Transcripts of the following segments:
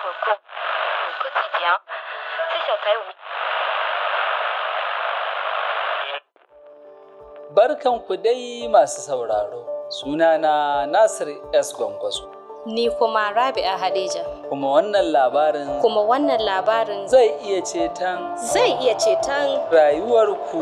cours au quotidien, c'est sur Taïwan. Barkanku dai masu sauraro, sunana Nasir S. Gwangwazo. Ni kuma Rabi'a Hadija. Kuma wannan labarin Kuma wannan labarin zai iya ceton zai iya ceton rayuwarku.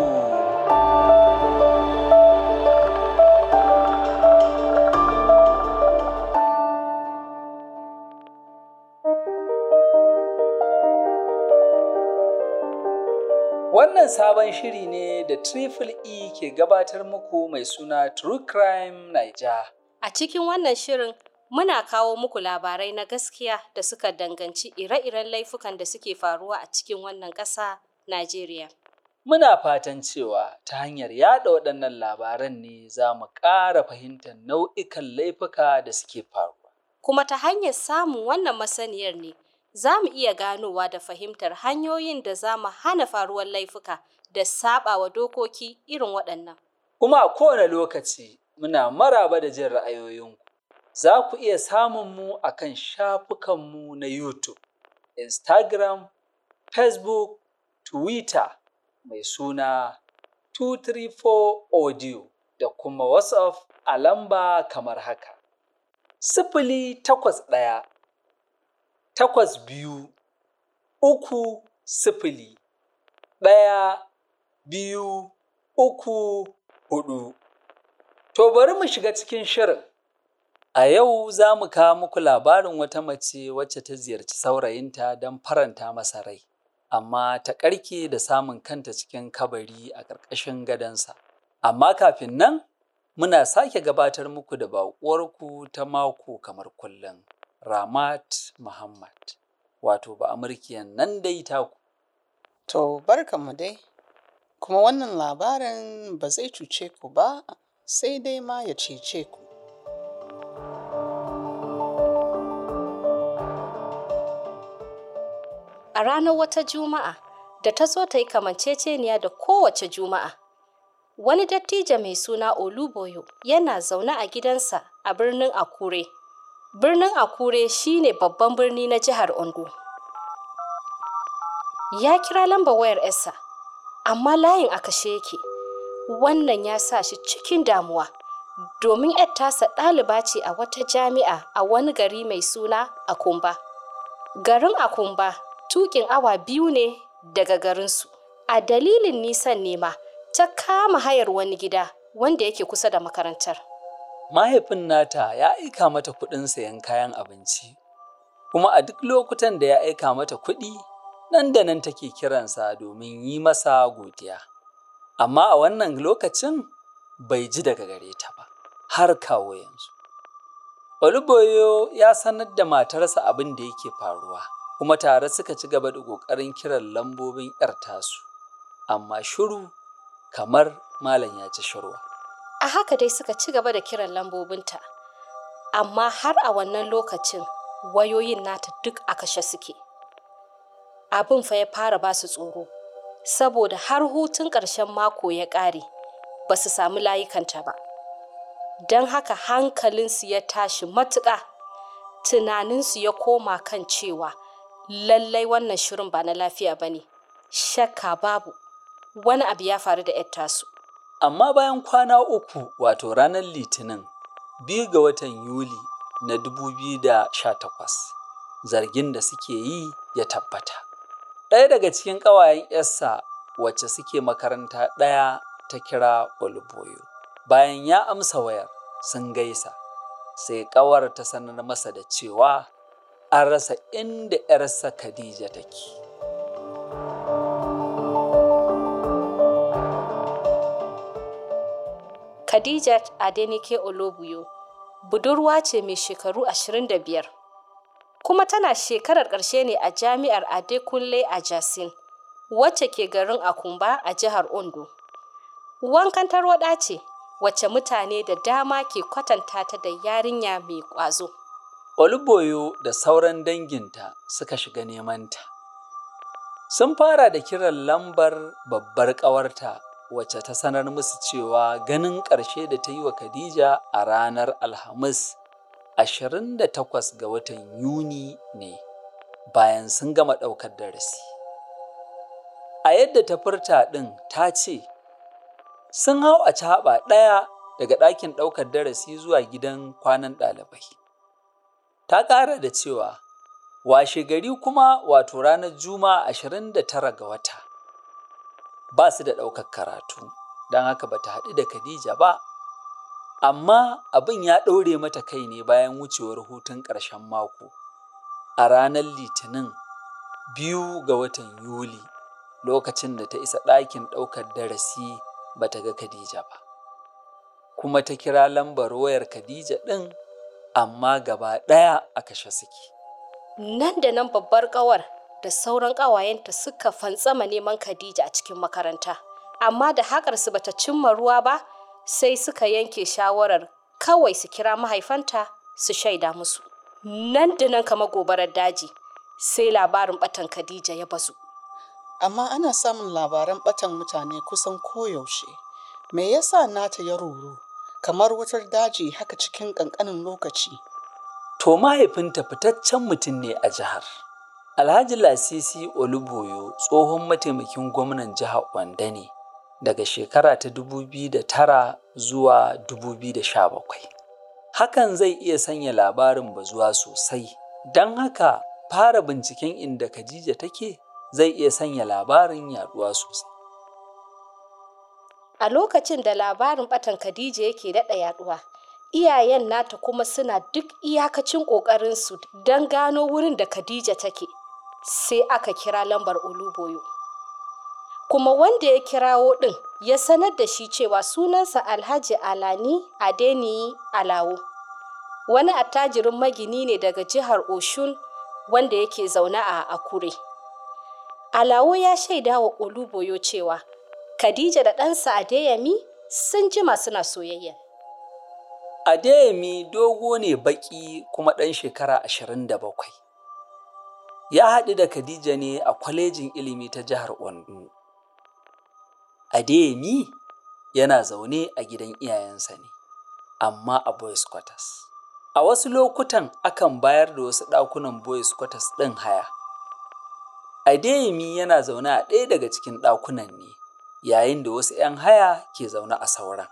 Wannan sabon shiri ne da Triple E ke gabatar muku mai suna True Crime Naija. a cikin wannan shirin muna kawo muku labarai na gaskiya da suka danganci ire-iren laifukan da suke faruwa a cikin wannan ƙasa Najeriya. Muna fatan cewa ta hanyar yada waɗannan labaran ne za mu ƙara fahimtar nau'ikan laifuka da suke faruwa. Kuma ta hanyar samun wannan masaniyar ne za mu iya ganowa da fahimtar hanyoyin da za mu hana faruwar laifuka da saɓawa dokoki irin waɗannan. Kuma a kowane lokaci muna maraba da jin ra'ayoyinku. Za ku iya samun mu a kan shafukanmu na YouTube, Instagram, Facebook, Twitter mai suna 234 Audio da kuma WhatsApp a lamba kamar haka. Sifili takwas ɗaya, takwas biyu, uku sifili, ɗaya, biyu, uku, huɗu. To bari mu shiga cikin shirin. A yau za mu kawo muku labarin wata mace wacce ta ziyarci saurayinta don faranta masa rai, amma ta ƙarke da samun kanta cikin kabari a ƙarƙashin gadonsa. Amma kafin nan, muna sake gabatar muku da baƙuwarku ta mako kamar kullum, Ramat Muhammad, wato ba Amurkiyan nan dai taku. To barkanmu dai, kuma wannan labarin ba zai cuce ku ba sai dai ma ya cece ku. A ranar wata Juma'a da ta zo ta yi kamanceceniya da kowace Juma'a. Wani dattijo mai suna Oluboyo yana zaune a gidansa a birnin Akure. Birnin Akure shine babban birni na jihar Ondo. Ya kira lambar wayar Esa, amma layin a kashe yake. Wannan ya sa shi cikin damuwa, domin 'yar tasa ɗaliba ce a wata jami'a a wani gari mai suna Akumba. Garin Akumba tukin awa biyu ne daga garinsu. A dalilin nisan nema, ta kama hayar wani gida wanda yake kusa da makarantar. Mahaifin nata ya aika mata kuɗin sayan kayan abinci, kuma a duk lokutan da ya aika mata kuɗi, nan da nan take kiransa domin yi masa godiya. Amma a wannan lokacin bai ji daga gare ta ba, har kawo yanzu. Oluboyo ya sanar da matarsa abin da yake faruwa, kuma tare suka ci gaba da ƙoƙarin kiran lambobin 'yar tasu, amma shiru kamar malam ya ci shirwa. A haka dai suka ci gaba da kiran lambobinta, amma har a wannan lokacin wayoyin nata duk a kashe suke. Abin fa ya fara ba su tsoro, saboda har hutun ƙarshen mako ya ƙare, ba su samu layukanta ba. Don haka hankalinsu ya tashi matuƙa, tunaninsu ya koma kan cewa lallai wannan shirin ba na lafiya ba ne, shakka babu, wani abu ya faru da 'yar tasu. Amma bayan kwana uku wato ranar Litinin, biyu ga watan Yuli na 2018, zargin da suke yi ya tabbata. Ɗaya daga cikin ƙawayen ‘yarsa wacce suke makaranta ɗaya ta kira Oluboyo. Bayan ya amsa wayar, sun gaisa, sai ƙawar ta sanar masa da cewa an rasa inda ‘yarsa Khadija take. Khadijat Adenike Olobuyo budurwa ce mai shekaru 25 kuma tana shekarar ƙarshe ne a jami'ar Adekunle a Jasin wacce ke garin Akumba a jihar Ondo. Wankan tarwaɗa ce wacce mutane da dama ke kwatanta ta da yarinya mai ƙwazo. Oluboyo da sauran danginta suka shiga nemanta. Sun fara da kiran lambar babbar ƙawarta wacce ta sanar musu cewa ganin ƙarshe da ta yi wa Khadija a ranar Alhamis 28 ga watan Yuni ne. bayan sun gama ɗaukar darasi. A yadda ta furta ɗin ta ce, sun hau a caɓa ɗaya daga ɗakin ɗaukar darasi zuwa gidan kwanan ɗalibai. Ta ƙara da cewa, washe gari kuma wato ranar Juma'a ashirin da tara ga wata, ba su da ɗaukar karatu, don haka ba ta haɗu da Khadija ba, amma abin ya ɗaure mata kai ne bayan wucewar hutun ƙarshen mako. A ranar Litinin biyu ga watan Yuli, lokacin da ta isa ɗakin ɗaukar darasi ba ta ga Khadija ba. Kuma ta kira lambar wayar Khadija ɗin, amma gaba ɗaya a kashe suke. Nan da nan babbar ƙawar da sauran ƙawayenta suka fantsama neman Khadija a cikin makaranta. Amma da haƙarsu bata cimma ruwa ba, sai suka yanke shawarar kawai su kira mahaifanta su shaida musu. Nan da nan kama gobarar daji, sai labarin ɓatan Khadija ya bazu. Amma ana samun labaran ɓatan mutane kusan koyaushe. Me yasa nata ya ruru? Kamar wutar daji haka cikin ƙanƙanin lokaci. To mahaifinta fitaccen mutum ne a jihar. Alhaji Lasisi Oluboyo tsohon mataimakin gwamnan jihar Wanda ne daga shekara ta 2009 zuwa 2017. Hakan zai iya sanya labarin bazuwa sosai, don haka fara binciken inda Khadija take zai iya sanya labarin yaduwa sosai. A lokacin da labarin ɓatan Khadija yake daɗa yaduwa, iyayen nata kuma suna duk iyakacin ƙoƙarinsu don gano wurin da Khadija take, sai aka kira lambar Oluboyo. Kuma wanda ya kirawo ɗin ya sanar da shi cewa sunansa Alhaji Alani Adeniyi Alawo. Wani attajirin magini ne daga jihar Oshun wanda yake zaune a Akure. Alawo ya shaida wa Oluboyo cewa Khadija da ɗansa Adeyemi sun jima suna soyayya. Adeyemi dogo ne baƙi kuma ɗan shekara ashirin da bakwai. Ya haɗu da Khadija ne a kwalejin ilimi ta jihar Ondo. Adeyemi yana zaune a gidan iyayensa ne, amma a boys quarters. A wasu lokutan akan bayar da wasu ɗakunan boys quarters ɗin haya. Adeyemi yana zaune a ɗaya daga cikin ɗakunan ne, yayin da wasu ‘yan haya ke zaune a sauran.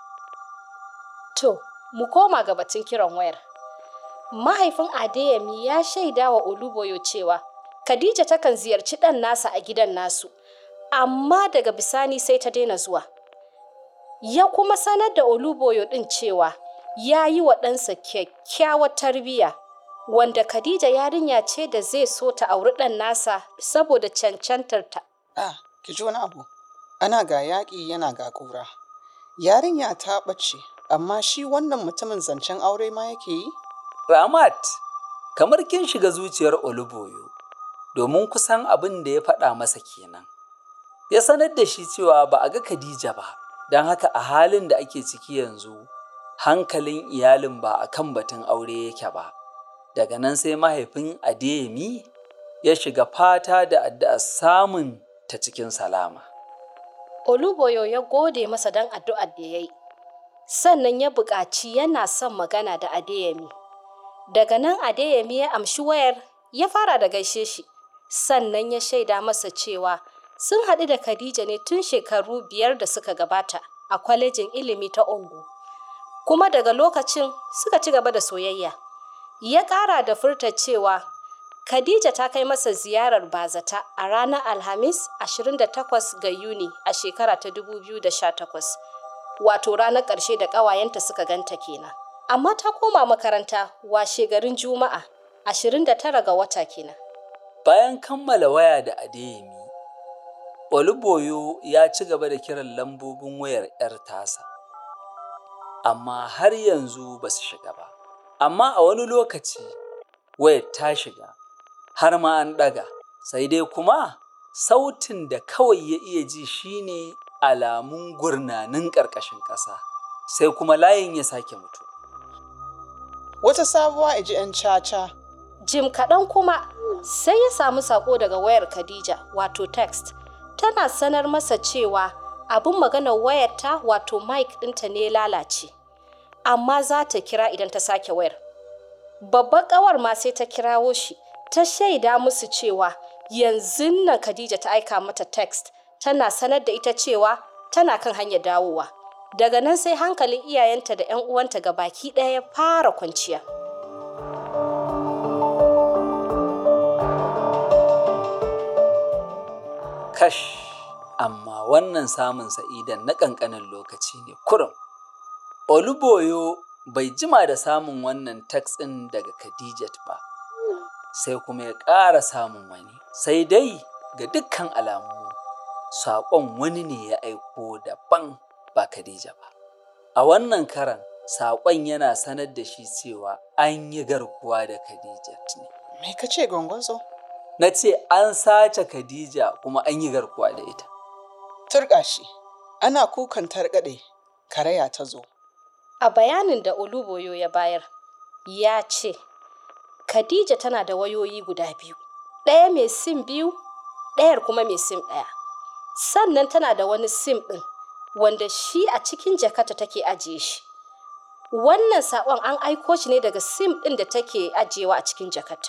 To, mu koma ga batun kiran wayar. Mahaifin Adeyemi ya shaida wa Oluboyo cewa Khadija takan ziyarci ɗan nasa a gidan nasu, amma daga bisani sai ta daina zuwa. Ya kuma sanar da Oluboyo ɗin cewa ya yi wa ɗansa kyakkyawar tarbiyya, wanda Khadija yarinya ce da zai so ta auri ɗan nasa saboda cancantarta. Ah, ki ji wani abu. Ana ga yaƙi yana ga ƙura. Yarinya ta ɓace, amma shi wannan mutumin zancen aure ma yake yi? Ramat, kamar kin shiga zuciyar Oluboyo, domin kusan abin da ya faɗa masa kenan. Ya sanar da shi cewa ba a ga Khadija ba, don haka a halin da ake ciki yanzu, hankalin iyalin ba a kan batun aure yake ba. Daga nan sai mahaifin Adeyemi ya shiga fata da addu'a samun ta cikin salama. Oluboyo ya gode masa don addu'ar da ya yi, sannan ya buƙaci yana son magana da Adeyemi. Daga nan Adeyemi ya amshi wayar ya fara da gaishe shi, sannan ya shaida masa cewa sun haɗu da Khadija ne tun shekaru biyar da suka gabata a kwalejin ilimi ta Ondo. Kuma daga lokacin suka ci gaba da soyayya. Ya ƙara da furta cewa Khadija ta kai masa ziyarar bazata a ranar Alhamis 28 ga Yuni a shekara ta 2018, wato ranar ƙarshe da ƙawayenta suka ganta kenan. Amma ta koma makaranta washe garin Juma'a 29 ga wata kenan. Bayan kammala waya da Adeyemi, Oluboyo ya ci gaba da kiran lambobin wayar 'yar tasa, amma har yanzu ba su shiga ba. Amma a wani lokaci wayar ta shiga, har ma an ɗaga, sai dai kuma sautin da kawai ya iya ji shine alamun gurnanin ƙarƙashin ƙasa, sai kuma layin ya sake mutu. Wata sabuwa iji 'yan caca. Jim kaɗan kuma sai ya samu saƙo daga wayar Khadija wato text tana sanar masa cewa abin maganar wayarta wato mic ɗinta ne lalace amma za ta kira idan ta sake wayar. Babbar ƙawar ma sai ta kirawo shi ta shaida musu cewa yanzu nan Khadija ta aika mata text tana sanar da ita cewa tana kan hanyar dawowa. Daga nan sai hankalin iyayenta da 'yan uwanta ga baki ɗaya ya fara kwanciya. Kash, amma wannan samun sa'idan na ƙanƙanin lokaci ne kurum. Oluboyo bai jima da samun wannan text ɗin daga Khadijat ba, sai kuma ya ƙara samun wani. Sai dai ga dukkan alamu, saƙon wani ne ya aiko daban ba Khadija ba. A wannan karan, saƙon yana sanar da shi cewa an yi garkuwa da Khadijat ne. Me ka ce gwangwazo? Na ce an sace Khadija kuma an yi garkuwa da ita. Turƙa shi, ana kukan targaɗe, karaya ta zo. A bayanin da Oluboyo ya bayar, ya ce, Khadija tana da wayoyi guda biyu, ɗaya mai sim biyu, ɗayar kuma mai sim ɗaya. Sannan tana da wani sim ɗin, wanda shi a cikin jakata take ajiye shi. Wannan saƙon an aiko shi ne daga sim ɗin da take ajiyewa a cikin jakata.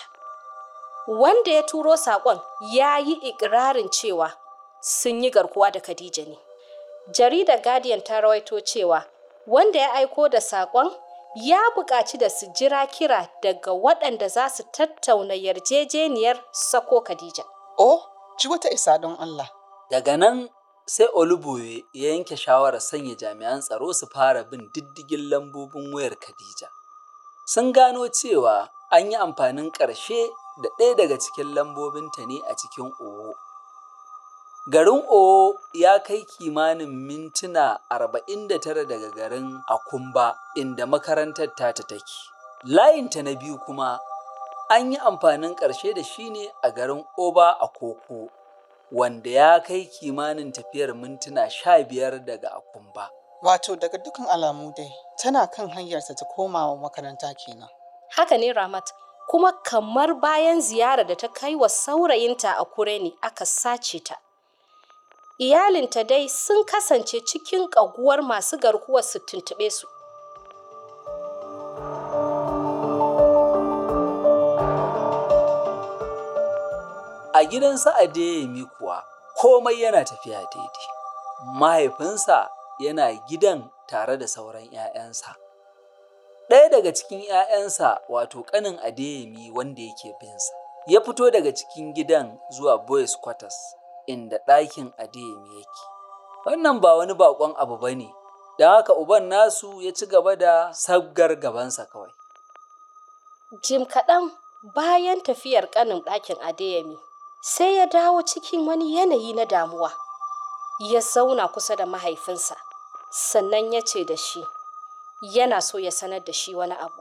Wanda ya turo saƙon ya yi ikirarin cewa sun yi garkuwa da Khadija ne. Jaridar Guardian ta rawaito cewa wanda ya aiko da saƙon ya buƙaci da su jira kira daga waɗanda za su tattauna yarjejeniyar sako Khadija. Oh, ji wata isa don Allah. Daga nan sai Oluboye ya yanke shawarar sanya jami'an tsaro su fara bin diddigin lambobin wayar Khadija. Sun gano cewa an yi amfanin ƙarshe da ɗaya daga cikin lambobinta ne a cikin Owo. Garin Owo ya kai kimanin mintuna 49 daga garin Akumba inda makarantar tata take. Layinta na biyu kuma an yi amfanin ƙarshe da shi ne a garin Oba a Koko, wanda ya kai kimanin tafiyar mintuna 15 daga Akumba. Wato daga dukkan alamu dai, tana kan hanyarta ta komawa makaranta kenan. Haka ne Ramat, kuma kamar bayan ziyarar da ta kai wa saurayinta a kure ne aka sace ta. Iyalinta dai sun kasance cikin ƙaguwar masu garkuwar su tuntuɓe su. A gidansa Adeyemi kuwa komai yana tafiya daidai. Mahaifinsa yana gidan tare da sauran ‘ya'yansa. Ɗaya daga cikin ‘ya'yansa wato ƙanin Adeyemi wanda yake binsa, ya fito daga cikin gidan zuwa Boys Quarters inda ɗakin Adeyemi yake. Wannan ba wani baƙon abu ba ne, don haka uban nasu ya ci gaba da sabgar gabansa kawai. Jim kaɗan bayan tafiyar ƙanin ɗakin Adeyemi, sai ya dawo cikin wani yanayi na damuwa. Ya zauna kusa da mahaifinsa, sannan ya ce da shi, yana so ya sanar da shi wani abu.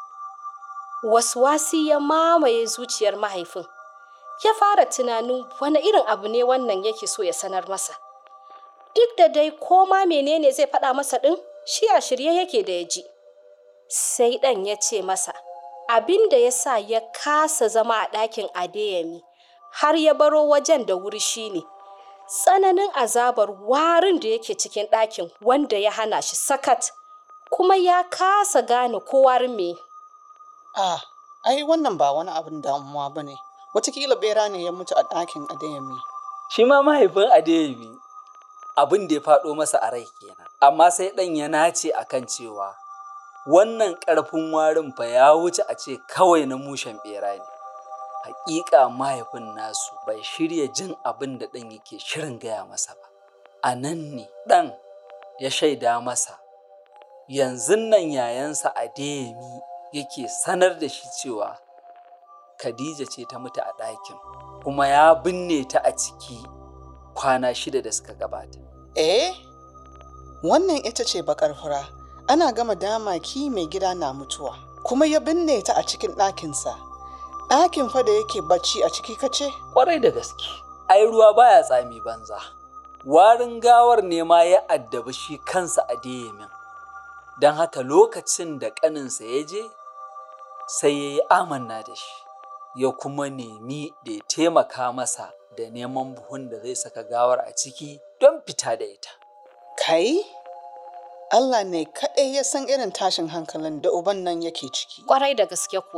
Waswasi ya mamaye zuciyar mahaifin, ya fara tunanin wani irin abu ne wannan yake so ya sanar masa. Duk da dai koma menene zai faɗa masa ɗin, shi a shirye yake da ya ji. Sai ɗan ya ce masa, abin da ya sa ya kasa zama a ɗakin Adeyemi har ya baro wajen da wuri shine tsananin azabar warin da yake cikin ɗakin wanda ya hana shi sakat kuma ya kasa gane ko warin me. Ah, ai wannan ba wani abin damuwa ba ne. Wataƙila bera ne ya mutu a ɗakin Adeyemi. Shi ma mahaifin Adeyemi abin da ya faɗo masa a rai kenan. Amma sai ɗan ya nace a kan cewa wannan ƙarfin warin fa ya wuce a ce kawai na mushen ɓera ne. Hakika mahaifin nasu bai shirya jin abin da ɗan yake shirin gaya masa ba. A nan ne ɗan ya shaida masa, yanzu nan yayansa Adeyemi yake sanar da shi cewa Khadija ce ta mutu a ɗakin, kuma ya binne ta a ciki kwana shida da suka gabata. Eh, wannan ita ce bakar fura. Ana gama damaki mai gida na mutuwa, kuma ya binne ta a cikin ɗakinsa. Ɗakin fa da yake bacci a ciki kace? Ƙwarai da gaske, ai ruwa baya tsami banza. Warin gawar ne ma ya addabi shi kansa a Deyemin. Don haka lokacin da ƙaninsa ya je, sai ya yi amanna da shi, ya kuma nemi da ya taimaka masa da neman buhun da zai saka gawar a ciki don fita da ita. Kai? Allah ne kaɗai ya san irin tashin hankalin da uban nan yake ciki. Kwarai da gaske kuwa.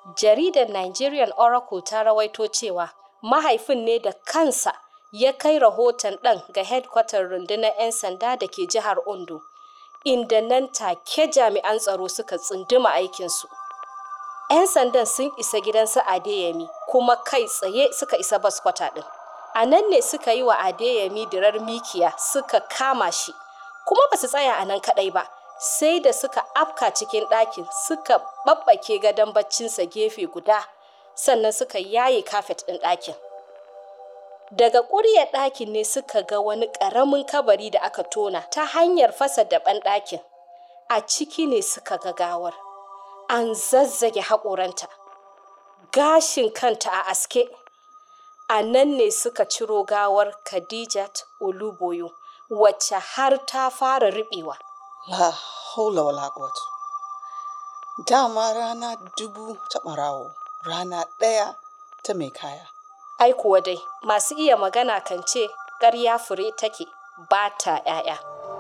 jaridar Nigerian Oracle ta rawaito cewa mahaifin ne da kansa ya kai rahoton ɗan ga hedkwatar rundunar 'yan sanda da ke jihar Ondo, inda nan take jami'an tsaro suka tsunduma aikinsu. 'Yan sandan sun isa gidansu Adeyemi kuma kai tsaye suka isa baskwata ɗin. A nan ne suka yi wa Adeyemi dirar mikiya suka kama shi, kuma ba su tsaya a nan kaɗai ba. sai da suka afka cikin ɗakin suka ɓaɓɓake gadon baccinsa gefe guda sannan suka yaye kafet ɗin ɗakin daga ƙuryar ɗakin ne suka ga wani ƙaramin kabari da aka tona ta hanyar fasa daɓen ɗakin a ciki ne suka ga gawar an zazzage haƙoranta gashin kanta a aske a nan ne suka ciro gawar khadijat oluboyo wacce har ta fara riɓewa La haula wala quwwata. Dama rana dubu ta ɓarawo, rana ɗaya ta mai kaya. Ai kuwa dai, masu iya magana kan ce ƙarya fure take ba ta ‘ya'ya.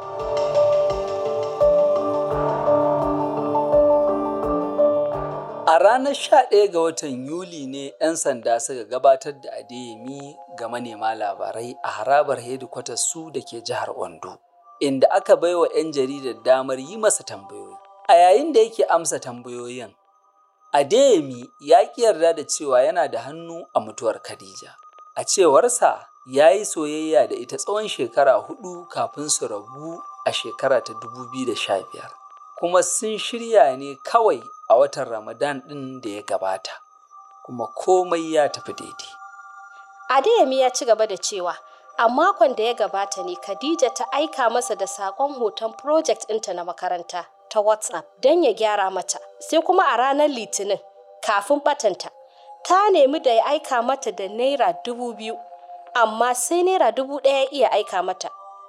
A ranar 11 ga watan Yuli ne 'yan sanda suka gabatar da Adeyemi ga manema labarai a harabar hedikwatar su da ke jihar Ondo. inda aka baiwa 'yan jaridar damar yi masa tambayoyi. A yayin da yake amsa tambayoyin, Adeyemi ya ƙi yarda da cewa yana da hannu a mutuwar Khadija. A cewarsa, ya yi soyayya da ita tsawon shekara hudu kafin su rabu a shekara ta 2015, kuma sun shirya ne kawai a watan Ramadan ɗin da ya gabata, kuma komai ya tafi daidai. Adeyemi ya ci gaba da cewa, A makon da ya gabata ne Khadija ta aika masa da saƙon hoton project ɗinta na makaranta ta WhatsApp don ya gyara mata. Sai kuma a ranar Litinin, kafin batanta, ta nemi da ya aika mata da Naira dubu biyu, amma sai Naira dubu ɗaya iya aika mata.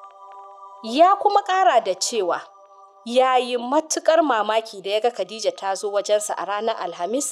Ya kuma ƙara da cewa, ya yi matuƙar mamaki da ya ga Khadija ta zo wajensa a ranar Alhamis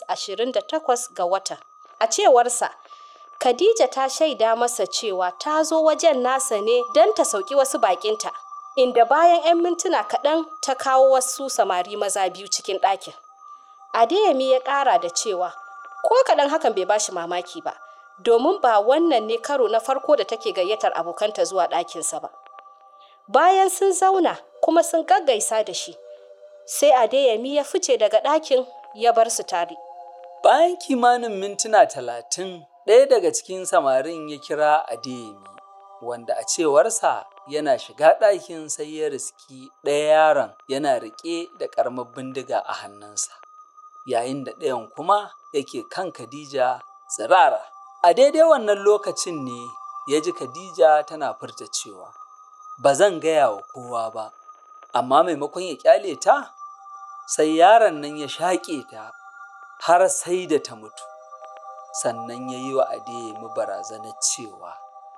28 ga watan. A cewarsa, Khadija ta shaida masa cewa ta zo wajen nasa ne don ta sauki wasu bakinta, inda bayan 'yan mintuna kaɗan ta kawo wasu samari maza biyu cikin ɗakin. Adeyemi ya ƙara da cewa, ko kaɗan hakan bai bashi mamaki ba, domin ba wannan ne karo na farko da take gayyatar abokanta zuwa ɗakinsa ba. Bayan sun zauna kuma sun gaggaisa da shi, sai Adeyemi ya fice daga ɗakin ya bar su tare. Bayan kimanin mintuna talatin, ɗaya daga cikin samarin ya kira Adeyemi, wanda a cewarsa yana shiga ɗakin sai ya riski ɗaya yaron yana riƙe da ƙaramar bindiga a hannunsa, yayin da ɗayan kuma yake kan Khadija tsirara. A daidai wannan lokacin ne ya ji Khadija tana furta cewa, Ba zan gaya wa kowa ba, amma maimakon ya ƙyale ta, sai yaron nan ya shaƙe ta har sai da ta mutu. sannan ya yi wa Adeyemi barazanar cewa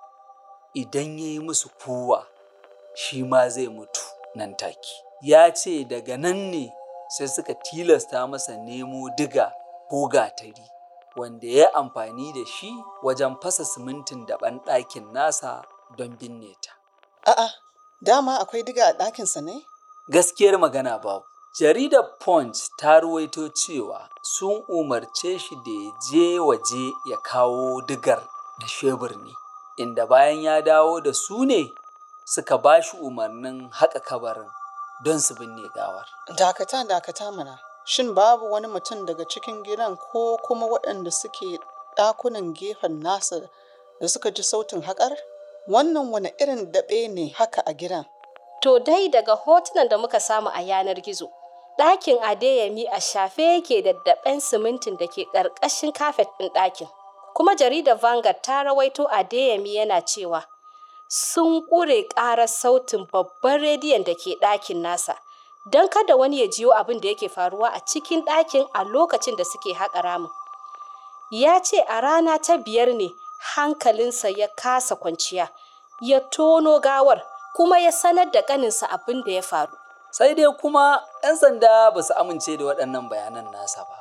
idan ya yi musu kowa shi ma zai mutu nan take. Ya ce daga nan ne sai suka tilasta masa nemo diga ko gatari wanda ya amfani da shi wajen fasa simintin da ɗakin nasa don binne ta. A'a, dama akwai diga a ɗakinsa ne? Gaskiyar magana babu. Jaridar Punch ta ruwaito cewa sun umarce shi da ya je waje ya kawo digar da shebur ne, inda bayan ya dawo da su ne suka ba shi umarnin haƙa kabarin don su binne gawar. Dakata dakata mana, shin babu wani mutum daga cikin gidan ko kuma waɗanda suke ɗakunan gefen nasa da suka ji sautin haƙar? Wannan wani irin daɓe ne haka a gidan? To dai daga hotunan da muka samu a yanar gizo, ɗakin Adeyemi a shafe yake da daɓen simintin da ke ƙarƙashin kafet ɗin ɗakin. Kuma jaridar Vanguard ta rawaito Adeyemi yana cewa sun ƙure ƙarar sautin babban rediyon da ke ɗakin nasa don kada wani ya jiyo abin da yake faruwa a cikin ɗakin a lokacin da suke haƙa ramin. Ya ce a rana ta biyar ne hankalinsa ya kasa kwanciya, ya tono gawar kuma ya sanar da ƙaninsa abin da ya faru. Sai dai kuma 'yan sanda ba su amince da waɗannan bayanan nasa ba.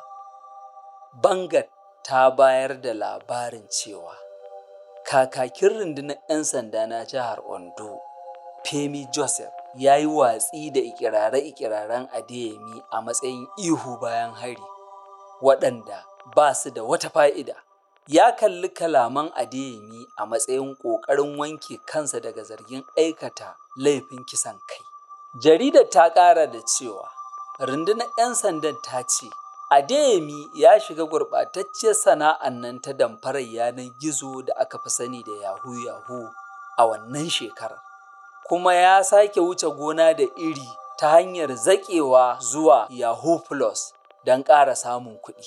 Bangat ta bayar da labarin cewa kakakin rundunar 'yan sanda na jihar Ondo, Femi Joseph, ya yi watsi da ikirare-ikiraren Adeyemi a matsayin ihu bayan hari, waɗanda ba su da wata fa'ida. Ya kalli kalaman Adeyemi a matsayin ƙoƙarin wanke kansa daga zargin aikata laifin kisan kai. Jaridar ta ƙara da cewa, rundunar 'yan sandan ta ce, Adeyemi ya shiga gurɓatacciyar sana'an nan ta damfarar yanar gizo da aka fi sani da Yahoo Yahoo a wannan shekarar. Kuma ya sake wuce gona da iri ta hanyar zaƙewa zuwa Yahoo Plus don ƙara samun kuɗi.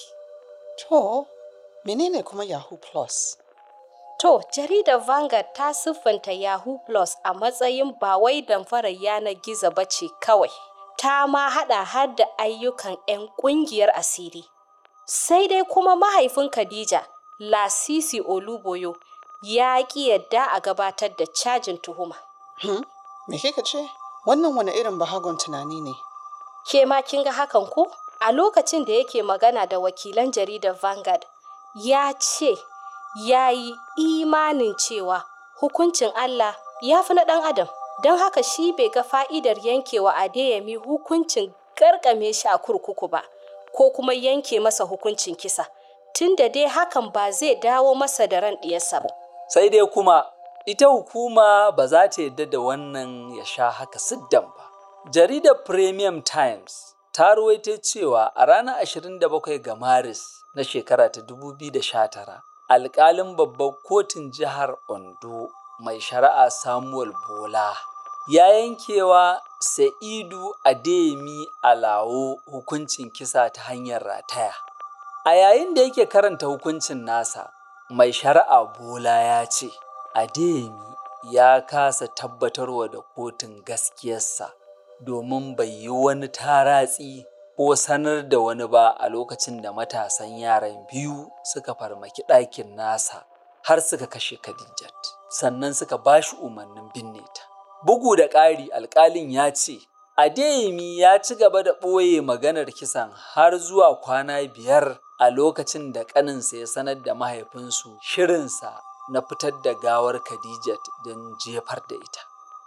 To, menene kuma Yahoo Plus? To, jaridar Vanguard ta siffanta Yahoo Plus a matsayin ba wai damfarar yanar gizo ba ce kawai. Ta ma haɗa har da ayyukan 'yan ƙungiyar asiri. Sai dai kuma mahaifin Khadija, Lasisi Oluboyo, ya ƙi yadda a gabatar da cajin tuhuma. Hmm? Me kika ce? Wannan wani irin bahagon tunani ne? Ke ma kin ga hakan ko? A lokacin da yake magana da wakilan jaridar Vanguard, ya ce ya yi imanin cewa hukuncin Allah ya fi na ɗan adam. Don haka shi bai ga fa'idar yankewa Adeyemi hukuncin garkame shi a kurkuku ba, ko kuma yanke masa hukuncin kisa, tunda dai hakan ba zai dawo masa da ran ɗiyarsa ba. Sai dai kuma ita hukuma ba za ta yarda da wannan ya sha haka siddan ba. Jaridar Premium Times ta ruwaito cewa a ranar 27 ga Maris na shekara ta 2019, alƙalin babbar kotun jihar Ondo mai shari'a Samuel Bola ya yankewa Sa'idu Adeyemi Alawo hukuncin kisa ta hanyar rataya. A yayin da yake karanta hukuncin nasa, mai shari'a Bola ya ce, Adeyemi ya kasa tabbatarwa da kotun gaskiyarsa domin bai yi wani taratsi ko sanar da wani ba a lokacin da matasan yaran biyu suka farmaki ɗakin nasa har suka kashe Khadijat, sannan suka ba shi umarnin binne ta. Bugu da ƙari alƙalin ya ce, Adeyemi ya ci gaba da ɓoye maganar kisan har zuwa kwana biyar a lokacin da ƙaninsa ya sanar da mahaifinsu shirinsa na fitar da gawar Khadijat don jefar da ita.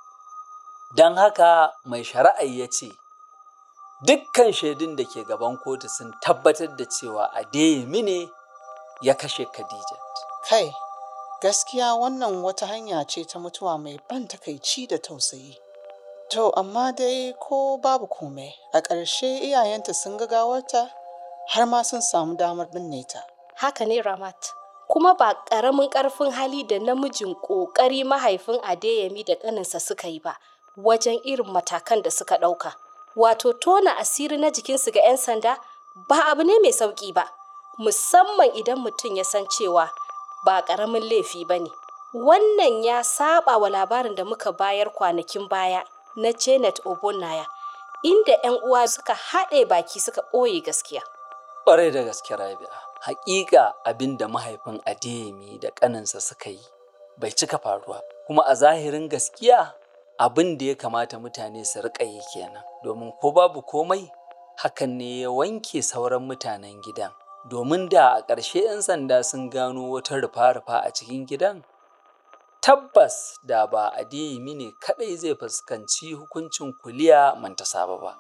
Don haka mai shari'ar ya ce, Dukkan shaidun da ke gaban kotu sun tabbatar da cewa Adeyemi ne ya kashe Khadijat. Kai, gaskiya wannan wata hanya ce ta mutuwa mai ban takaici da tausayi. To, amma dai ko babu komai, a ƙarshe iyayenta sun ga gawarta har ma sun samu damar binne ta. Haka ne Ramat. Kuma ba ƙaramin ƙarfin hali da namijin ƙoƙari mahaifin Adeyemi da ƙaninsa suka yi ba, wajen irin matakan da suka ɗauka. Wato tona asiri na jikinsu ga 'yan sanda ba abu ne mai sauƙi ba, musamman idan mutum ya san cewa ba ƙaramin laifi ba ne. Wannan ya saba wa labarin da muka bayar kwanakin baya na Janet Obonaya, inda 'yan uwa suka haɗe baki suka ɓoye gaskiya. Ƙwarai da gaske Rabi'a, haƙiƙa abin da mahaifin Adeyemi da ƙaninsa suka yi bai cika faruwa, kuma a zahirin gaskiya abin da ya kamata mutane su riƙa yi kenan, domin ko babu komai hakan ne ya wanke sauran mutanen gidan. Domin da a ƙarshe 'yan sanda sun gano wata rufa-rufa a cikin gidan, tabbas da ba Adeyemi ne kaɗai zai fuskanci hukuncin kuliya mantasaba ba.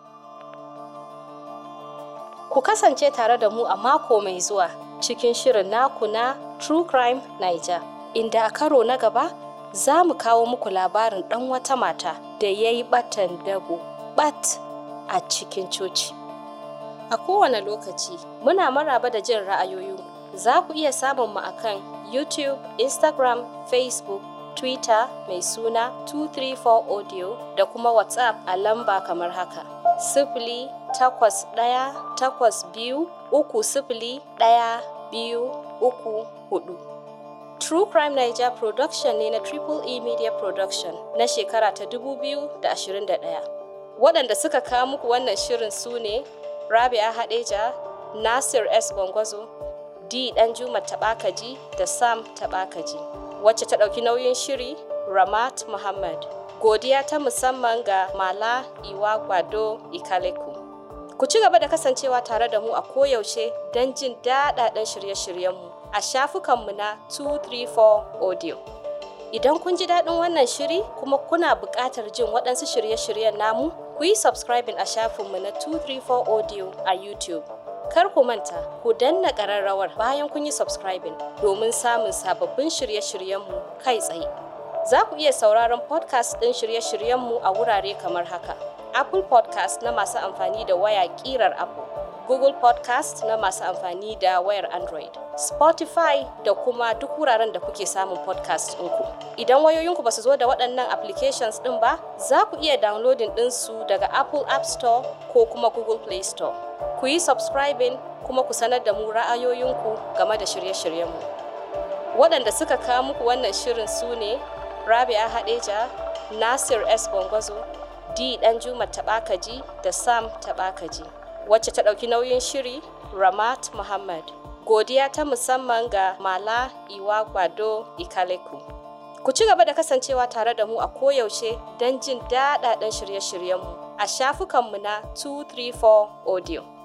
Ku kasance tare da mu a mako mai zuwa cikin shirin naku na True Crime Niger, inda a karo na gaba za mu kawo muku labarin ɗan wata mata da ya yi ɓatan dago ɓat a cikin coci. A kowane lokaci muna maraba da jin ra'ayoyinku. Za ku iya samun mu akan YouTube, Instagram, Facebook, Twitter mai suna 234 Audio da kuma WhatsApp a lamba kamar haka. Sifili takwas ɗaya takwas biyu uku sifili ɗaya biyu uku hudu. True Crime Niger Production ne na Triple E Media Production na shekara ta 2021. Waɗanda suka kawo muku wannan shirin su ne Rabia Hadeja, Nasir S. Gwangwazo, D. Danjuma Taɓakaji da Sam Taɓakaji. Wacce ta ɗauki nauyin shiri Ramat Muhammad. Godiya ta musamman ga Mala Iwa Gwado Ikaleku. Ku ci gaba da kasancewa tare da mu a koyaushe don jin daɗaɗɗen shirye-shiryenmu a shafukanmu na 234 Audio. Idan kun ji daɗin wannan shiri kuma kuna buƙatar jin waɗansu shirye-shiryen namu, ku yi subscribing a shafinmu na 234 Audio a YouTube. Kar ku manta, ku danna ƙararrawar bayan kun yi subscribing domin samun sababbin shirye-shiryenmu kai tsaye. Za ku iya sauraron podcast ɗin shirye-shiryenmu a wurare kamar haka. Apple podcast na masu amfani da waya ƙirar Apple. Google Podcast na masu amfani da wayar Android, Spotify da kuma duk wuraren da kuke samun podcast ɗinku. Idan wayoyinku ba su zo da waɗannan applications ɗin ba, za ku iya downloading ɗinsu daga Apple App Store ko kuma Google Play Store. Ku yi subscribing kuma ku sanar da mu ra'ayoyinku game da shirye-shiryenmu. Waɗanda suka kawo muku wannan shirin su ne Rabia Hadeja, Nasir S. Gwangwazo, D. Danjuma Taɓakaji da Sam Taɓakaji. wacce ta ɗauki nauyin shiri Ramat Muhammad. Godiya ta musamman ga Mala Iwa Gbado Ikaleku. Ku ci gaba da kasancewa tare da mu a koyaushe don jin daɗaɗɗen shirye-shiryenmu a shafukanmu na 234 Audio.